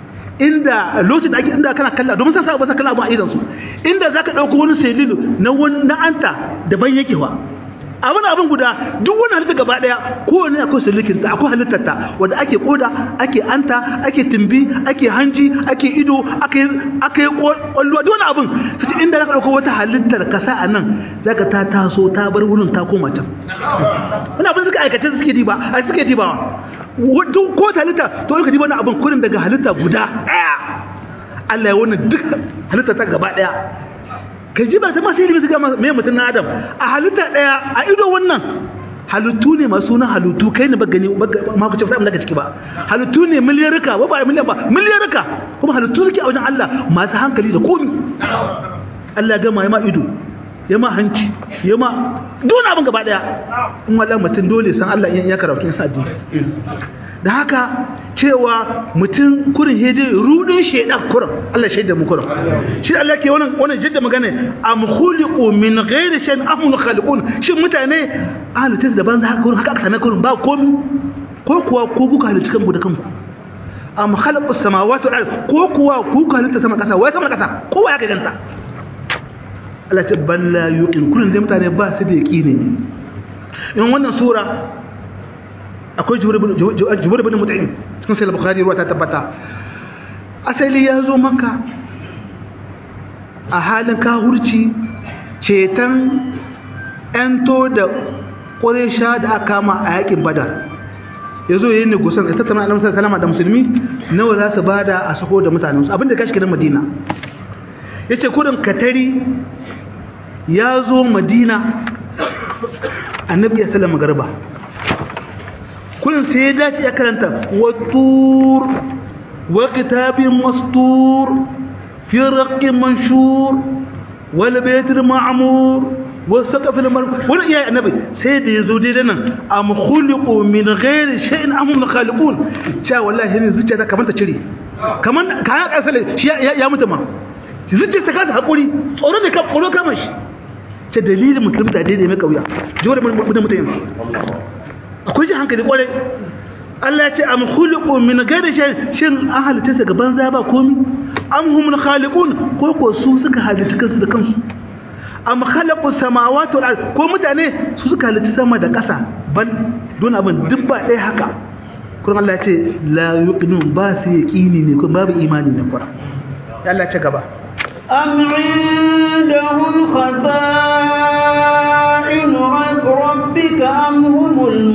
inda lokacin da ake inda kana kalla domin san sa ba san kalla abun a idan su inda zaka dauko wani selilu na wani na anta daban yake wa abin abin guda duk wani halitta gaba daya kowane akwai sulukin ta akwai halittar ta wanda ake koda ake anta ake timbi ake hanji ake ido ake ake kwallo duk wani abin sai inda zaka dauko wata halittar ka sa anan zaka ta taso ta bar wurin ta koma can wani abin suka aikace suke diba a suke dibawa duk ko ta halitta to ka ji wani abin kurin daga halitta guda daya Allah ya wani duk halitta ta gaba daya ka ji ba ta masu ilimi su ga mai mutum na adam a halitta daya a ido wannan halittu ne masu sunan halittu kai ne ba gani ma ku ce fara daga ciki ba halittu ne miliyarka ba ba miliyan ba miliyarka kuma halittu suke a wajen Allah masu hankali da komi Allah ya gama ya ma ido ya ma hanci ya ma dole abin gaba daya in wallahi mutum dole san Allah ya karatu sa addini da haka cewa mutum kurin hede rudin shedan kurin Allah shaida mu kurin shi Allah ke wannan wannan jidda magana am khuliqu min ghairi shay'in am khaliqun shi mutane halittu da banza haka kurin haka aka same kurin ba komi ko kuwa ko kuka halitta kanku da kanku am khalaqu samawati wal ard ko kuwa kuka halitta sama kasa wai sama kasa kowa ya ganta Allah ce balla yuqin kullun da mutane ba su da yaqini in wannan sura akwai jubur ibn mut'im cikin sai bukhari ruwa ta tabbata asali ya zo maka a halin kahurci cetan yanto da ƙuresha da aka kama a yakin badar ya zo yi ne gusan da tattama alamsar salama da musulmi nawa za su bada a sako da mutanensu abinda kashi kiran madina ya ce kudin katari ya zo madina annabi ya salama garba kudin sai ya dace ya karanta wattur wa kitabin mastur fi raqqin manshur wal baytil ma'mur والسقف المرفوع ولا يا النبي سيد يزودي لنا ام خلقوا من غير شيء ام هم الخالقون شا والله هني زوجتا كمان تشري كمان كان اسال يا يا متما zuciya ta kasa haƙuri tsoro ne tsoro kama shi ce dalilin musulmi da daidai mai kauya jiwar mutum mutum akwai jin hankali kwarai Allah ya ce am khuliqu min ghairi shay shin an halitta daga banza ba komi am humul khaliqun ko ko su suka halitta kansu da kansu am khalaqu samawati wal ard ko mutane su suka halitta sama da ƙasa bal don abin duk ba ɗaya haka kuma Allah ya ce la yuqinun ba su yaqini ne ko babu imani ne kuma Allah ya ce gaba أم عندهم خزائن ربك أم هم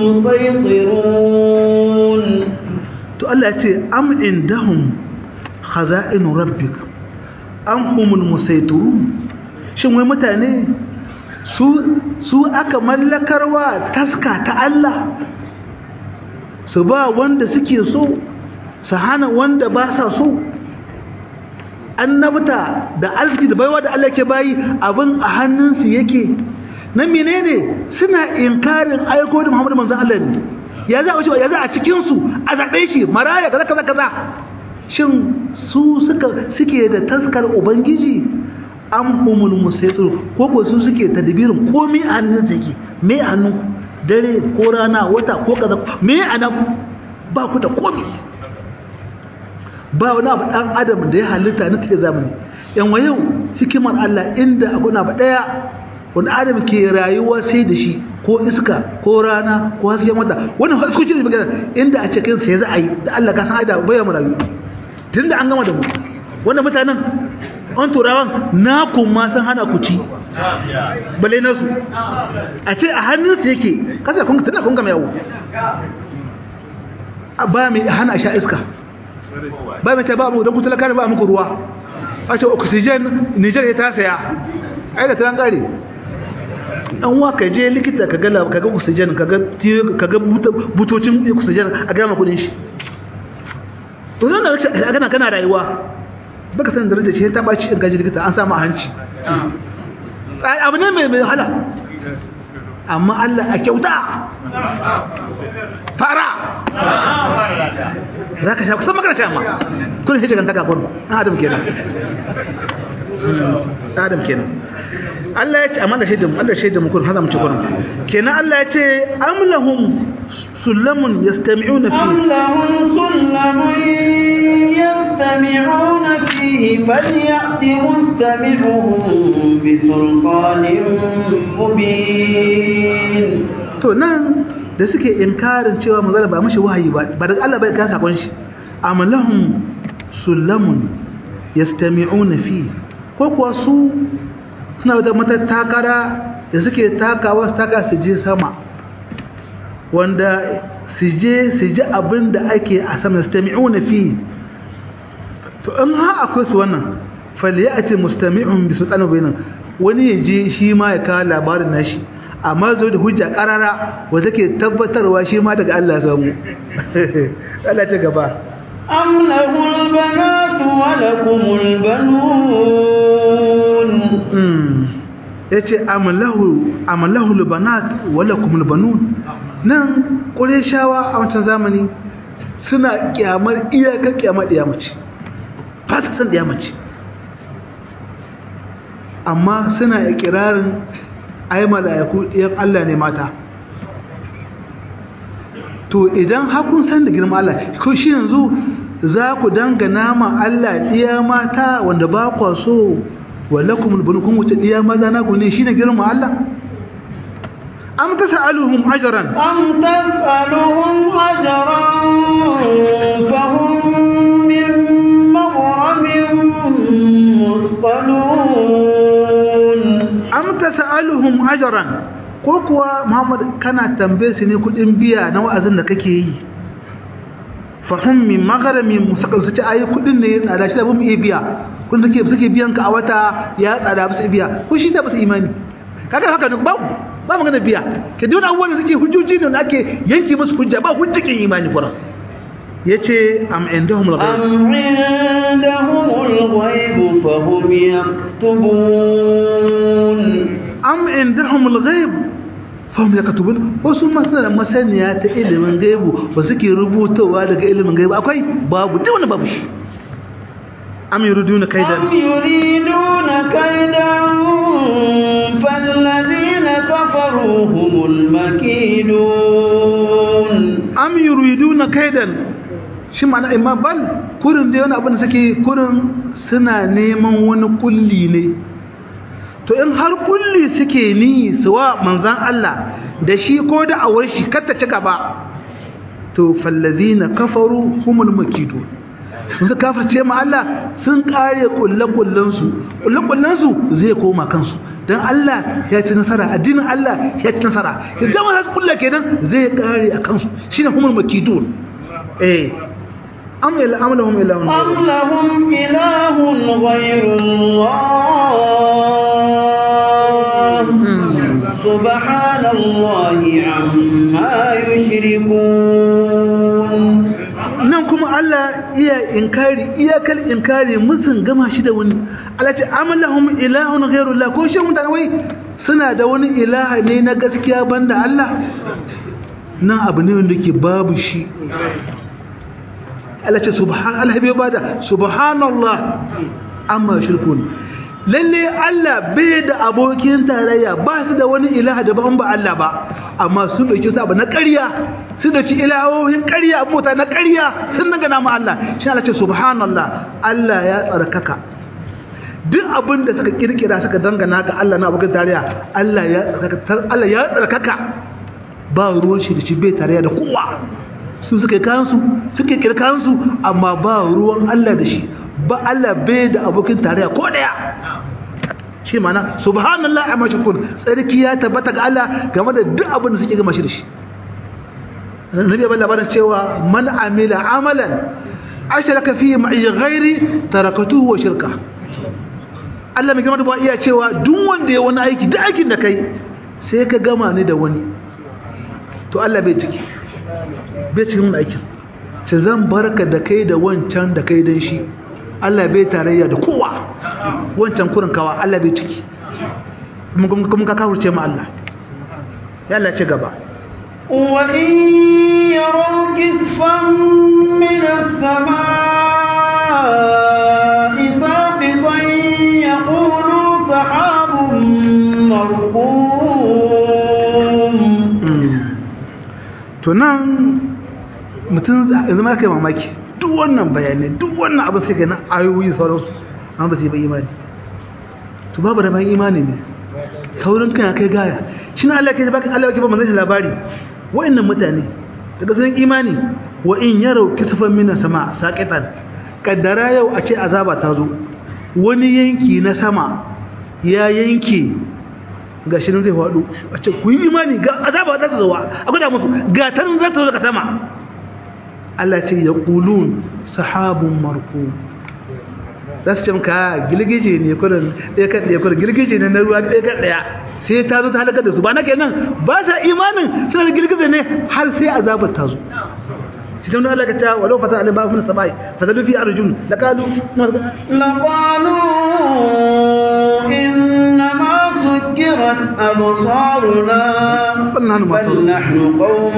المسيطرون to Allah ya ce am indahum khaza'in rabbik am humul musaytirun shin wai mutane su su aka mallakarwa taska ta Allah su ba wanda suke so su hana wanda ba sa so annabta da arziki da baiwa da Allah ke bayi abin a hannunsu yake na menene suna inkarin aiko da Muhammadu manzon Allah ne ya za a ya za a cikin su a zabe shi maraya kaza kaza kaza shin su suka suke da taskar ubangiji am humul musaytir ko ko su suke tadbirin komai a hannun su yake me a hannun dare ko rana wata ko kaza me a nan ba ku da komai ba wani abu ɗan adam da ya halitta na take zamani yan wa yau hikimar Allah inda abu na ba ɗaya wani adam ke rayuwa sai da shi ko iska ko rana ko hasken wata wannan haskokin da magana inda a cikin sai za a yi da Allah ka san aida bayan mu rayu tunda an gama da mu wannan mutanen an turawan na kuma san hana ku ci bale na su a ce a hannunsu yake kasa kun tana kun gama yawo ba mai hana sha iska ba mai ce ba mu don kuta lakari ba muku ruwa a ce oxygen niger ya ta saya ai da taran kare an wa ka je likita ka ga ka ga oxygen ka ga ka ga butocin oxygen a gama kudin shi to zan da a gana kana rayuwa baka san darajar ce ta baci in gaji likita an samu a hanci abu ne mai mai wahala amma Allah a kyauta fara za ka sha kusan magana sha ma kun shi shigan taka kwallo ɗan adam kenan ɗan adam kenan Allah ya ce amma da shaidan Allah shaidan muku hada mu ci kurin kenan Allah ya ce am lahum sulamun yastami'una fi am lahum sulamun yastami'una fihi falyati mustami'uhum bi sulqanin mubin to nan da suke inkarin cewa manzala ba mashi wahayi ba ba daga Allah bai ka sakon shi am lahum sulamun yastami'una fi ko kuwa su suna da matattakara da suke takawa su taka su je sama wanda su je su ji abin da ake a sama stami'una fi to in ha akwai su wannan falyati mustami'un bi sultanin bayinan wani ya je shi ma ya kawo labarin nashi amma zo da hujja karara wanda ke tabbatarwa shi ma daga Allah samu Allah ta gaba أم له البنات ولكم البنون yace amallahu amallahu albanat walakum albanun nan qurayshawa a wancan zamani suna kyamar iyakar kyamar diyamaci fata san diyamaci amma suna ikirarin ai mala'iku ɗiyan Allah ne mata to idan hakun san da girma Allah ko shi yanzu za ku dangana ma Allah ɗiya mata wanda ba kwa so walakum albunukum wuce ɗiya maza na ku ne shine girma Allah am tasaluhum ajran أم تسألهم أجرا فهم من مغرم مثقلون am tasaluhum ajran ko kuwa Muhammad kana tambaye su ne kudin biya na wa'azin da kake yi fahim min magharami musakal su ce ayi kudin ne ya tsada shi da bamu iya biya kun suke suke biyan ka a wata ya tsada ba su biya ko shi da ba su imani kaga haka ne ba ba magana biya ke duk abubuwan da suke hujjoji ne da ake yanke musu hujja ba hujjakin imani kuran yace am indahum al-ghaib أم عندهم الغيب فهم يكتبون am indahum al-ghaib fahum yakatubun wasu ma suna da masaniya ta ilimin gaibu ba suke rubutawa daga ilimin gaibu akwai babu duk wani babu shi am yuriduna kaidan أم يريدون كيدا فالذين كفروا هم المكيدون am yuriduna kaidan shi ma'ana imma bal kurin da wani abin da suke kurin suna neman wani kulli ne to in har kulli suke ni suwa manzan Allah da shi ko da awar shi kata ci gaba to fallazina kafaru humul makidu sun su kafirce ma Allah sun kare kullakullan su kullakullan su zai koma kansu dan Allah ya ci nasara addinin Allah ya ci nasara idan ma su kulla kenan zai kare a kansu shine humul makidun eh am ila amlahum ilahun أم لهم إله غير الله سبحان الله عما يشركون nan kuma Allah iya inkari iyakal inkari musun gama shi da wani Allah ce amalahum ilahun ghairullah ko shi mutane wai suna da wani ilaha ne na gaskiya banda Allah nan abu ne wanda ke babu shi Allah ce subhan Allah bai bada subhanallah amma shirkun lalle Allah bai da abokin tarayya ba su da wani ilaha da ban ba Allah ba amma sun dauki su abu na ƙarya sun dauki ilahohin ƙarya abota na ƙarya sun daga nama Allah shi Allah ce subhanallah Allah ya tsarkaka duk abin da suka kirkira suka dangana ga Allah na abokin tarayya Allah ya tsarkaka Allah ya tsarkaka ba ruwan shi da shi bai tarayya da kowa su suka yi kayansu suke kirkansu amma ba ruwan Allah da shi ba Allah bai da abokin tarayya ko daya shi mana subhanallah amma shukun tsarki ya tabbata ga Allah game da duk abin da suke gama shi da shi nabi ban labarin cewa man amila amalan ashraka fihi ma'i ghairi tarakatuhu wa shirka Allah mai gama da ba iya cewa duk wanda ya wani aiki duk aikin da kai sai ka gama ni da wani to Allah bai ciki bai cikin wani aikin ce zan barka da kai da wancan da kai don shi Allah bai tarayya da kowa wancan kurin kawa Allah bai ciki kuma ka kawurce ma Allah ya Allah ce gaba وإن يروا كسفا من السماء ساقطا يقولوا سحاب مركوم to nan mutum yanzu ma kai mamaki duk wannan bayanai duk wannan abin sai na ayoyi sauransu an ba su yi ba imani to babu da bayan imani ne saurin kan kai gaya shi na Allah ke baka Allah ke ba manzon shi labari wa'annan mutane daga sun imani wa in yarau kisfan mina sama saqitan kaddara yau a ce azaba ta zo wani yanki na sama ya yanke ga shi nan zai faɗo a ce ku yi imani ga azaba za ta zo a gwada musu ga ta za ta zo daga sama Allah ce ya kulun sahabun marku za su ce maka girgije ne kurin ɗaya kan ɗaya kurin girgije ne na ruwa ɗaya kan ɗaya sai ta zo ta halakar da su ba na kenan ba sa imanin suna da girgije ne har sai azabar ta zo cikin Allah ka ta walau fata alim ba mun sabai fatalu fi arjun laqalu لقالوا إنما سكرت أبصارنا بل نحن بل مسحورون. نحن قوم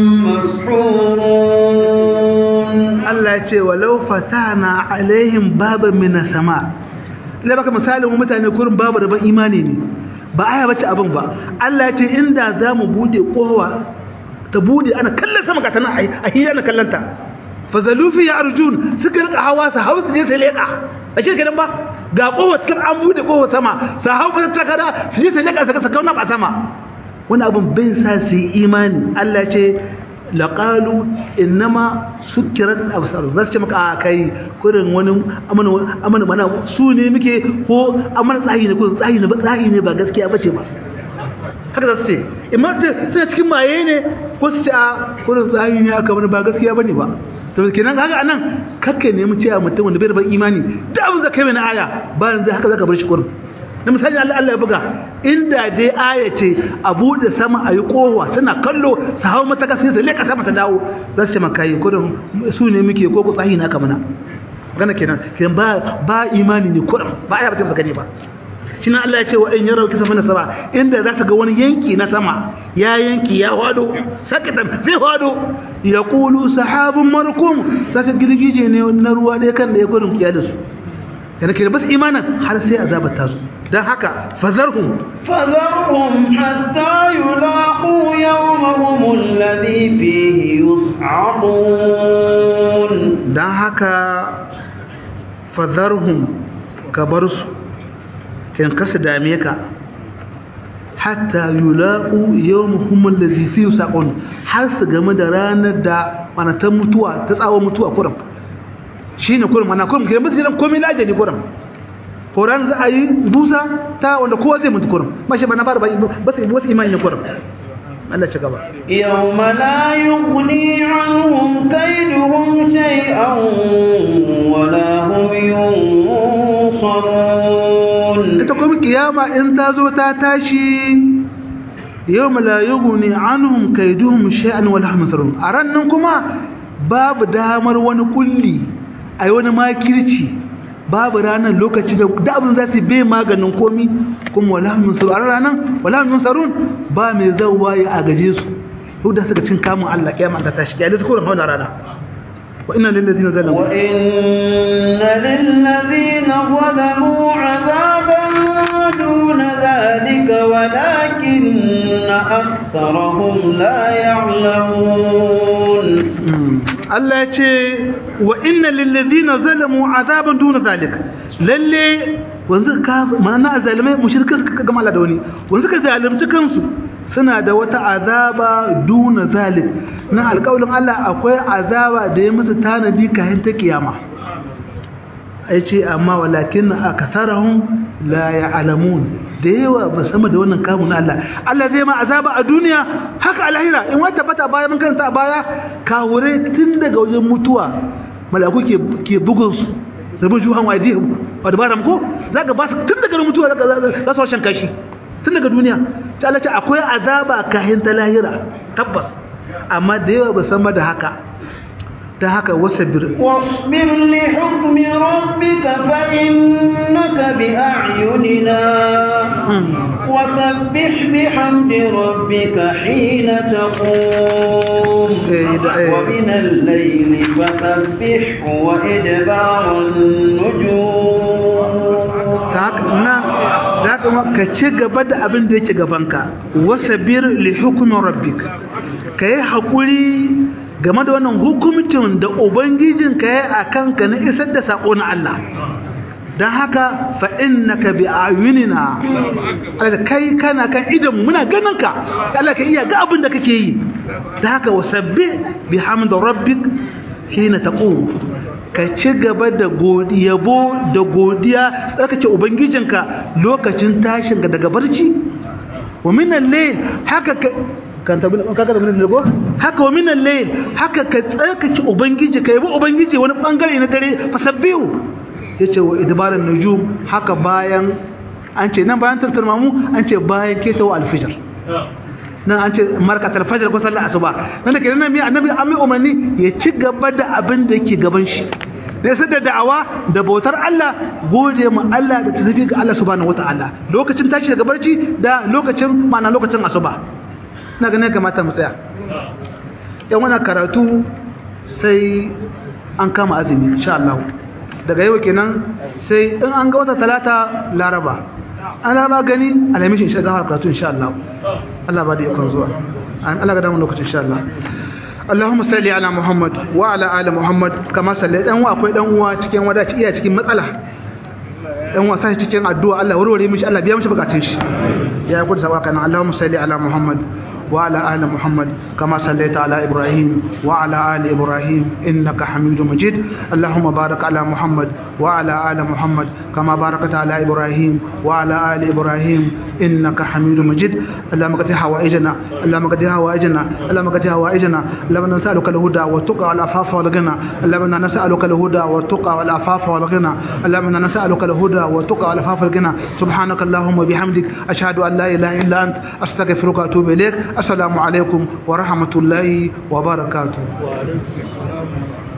مسحورون Allah ya ce walau fatana alaihim baban minas sama lai baka misalin mutane kurin babu rabon imani ne ba aya bace abin ba Allah ya ce inda za mu bude kowa ta bude ana kallon sama ka tana a hira na kallanta fazalufi ya arjun suka rika hawa su hau su je su leka a shi kenan ba ga kowa cikin an bude kowa sama su hau ta takara su je su leka su saka kauna a sama wani abin bai sa su yi imani Allah ya ce laƙalu innama sukirat absar za su ce maka a kai kurin wani amana mana su ne muke ko amana tsahi ne ko tsahi ne ba tsahi ne ba gaskiya bace ba haka za su ce imma su ce suna cikin maye ne ko su ce a kurin tsahi ne aka mana ba gaskiya bane ba to kenan haka anan kakka nemi cewa mutum wanda bai da imani da abin da kai mai na aya ba yanzu haka zaka bar shi kurin da misali Allah Allah ya buga inda dai aya ce a bude sama a yi kowa suna kallo su hau mataka sai su leka sama ta dawo za su ce maka yi kudin su ne muke ko ku tsahi na kamana magana kenan kenan ba ba imani ne kurin ba aya ba ta gani ba shi nan Allah ya ce wa in yarau kisa mana sama inda za su ga wani yanki na sama ya yanki ya wado sakatan zai wado ya kulu sahabun markum za su girgije ne na ruwa ɗaya kan da ya kurin kiya da su yana kenan bas imanin har sai azabar ta zo don haka fazarhum فذرهم حتى يلاقوا يومهم الذي فيه يصعقون don haka fazarhum ka bar su in kasa dame ka hatta yulaqu yawmuhum alladhi fihi yusaqun har su game da ranar da manatan mutuwa ta tsawon mutuwa kuram shine kuram mana kuram ke mutu jiran komai laje ne kuram horan za a yi busa ta wanda kowa zai mutu kuram mashi bana fara ba ba sai wasu imani ne kuram Allah ci gaba يوم لا يغني عنهم كيدهم شيئا ولا هم ينصرون ita kuma kiyama in ta zo ta tashi yau la yughni anhum kaiduhum shay'an wala hum yansarun a rannan kuma babu damar wani kulli ai wani makirci babu ranar lokaci da da abin za su bai maganin komi kuma wala hum yansarun a ranar wala hum yansarun ba mai zawwa ya agaje su yau da suka cin kamun Allah kiyama ta tashi kiyama su kuma hauna rana wa inna lil ladina zalamu وإن للذين ظلموا عذابا دون ذلك ولكن أكثرهم لا يعلمون Allah ya ce wa inna lillazina zalamu azaban duna zalik lalle wanzu ka mana zalimai mushrika suka gama Allah da wani wanzu ka zalimci kansu suna da wata azaba duna zalik na alƙawarin Allah akwai azaba da ya musu tanadi kayan ta kiyama ai ce amma walakin akatharahum la ya'lamun da yawa ba sama da wannan kamun Allah Allah zai ma azaba a duniya haka a lahira in wata bata baya mun karanta a baya kawure tun daga wajen mutuwa malaku ke ke bugun su da bin juhan wadi wa dabaram ko zaka ba su tun daga mutuwa zaka za su shan kashi tun daga duniya ta Allah ce akwai azaba kahin ta lahira tabbas amma da yawa ba sama da haka ta haka wasabir واصبر لحكم ربك فإنك بأعيننا وسبح بحمد ربك حين تقوم إيه ده إيه. ومن الليل فسبحه وإدبار النجوم ta haka na da haka ma ka ci gaba da abin da yake gabanka wasabir li hukmin rabbik ka yi haƙuri game da wannan hukumcin da ubangijin ka yi a kanka na isar da saƙo na Allah don haka fa innaka bi ayunina Allah kai kana kan idan muna ganin ka Allah ka iya ga abin da kake yi don haka wasabbi bihamdi rabbik hina taqum ka ci gaba da yabo da godiya tsarkake ubangijinka lokacin tashinka daga barci wa min al-layl haka ka kan tabi ka ka min al haka wa min al-layl haka ka tsarkake ubangiji ka yabi ubangiji wani bangare na dare fasabbihu yace wa idbaran nujum haka bayan an ce nan bayan tartarmamu an ce bayan ketawa al-fajr nan an ce markatar fajar ko sallar asuba nan da ke nan mai annabi an mai umarni ya ci gaba da abin da yake gaban shi ne sai da da'awa da bautar Allah gode ma Allah da tafi ga Allah subhanahu wataala lokacin tashi daga barci da lokacin ma'ana lokacin asuba na ganin kamata mu tsaya yan wannan karatu sai an kama azumi insha Allah daga yau kenan sai in an ga wata talata laraba an laraba gani alhamishin insha Allah karatu insha Allah Allah ba da ikon zuwa Allah ga damu lokacin insha Allah Allahumma salli ala Muhammad wa ala ali Muhammad kama sallai dan uwa akwai dan uwa cikin wadaci iya cikin matsala dan uwa sai cikin addu'a Allah warware mishi Allah biya mishi bukatun shi ya gudu sawa kana Allahumma salli ala Muhammad وعلى آل محمد كما صليت على إبراهيم وعلى آل إبراهيم إنك حميد مجيد اللهم بارك على محمد وعلى آل محمد كما باركت على إبراهيم وعلى آل إبراهيم إنك حميد مجيد اللهم قد حوائجنا اللهم قد حوائجنا اللهم قد حوائجنا اللهم نسألك الهدى والتقى والعفاف والغنى اللهم نسألك الهدى والتقى والعفاف والغنى اللهم نسألك الهدى والتقى والعفاف والغنى سبحانك اللهم وبحمدك أشهد أن لا إله إلا أنت أستغفرك وأتوب إليك السلام عليكم ورحمة الله وبركاته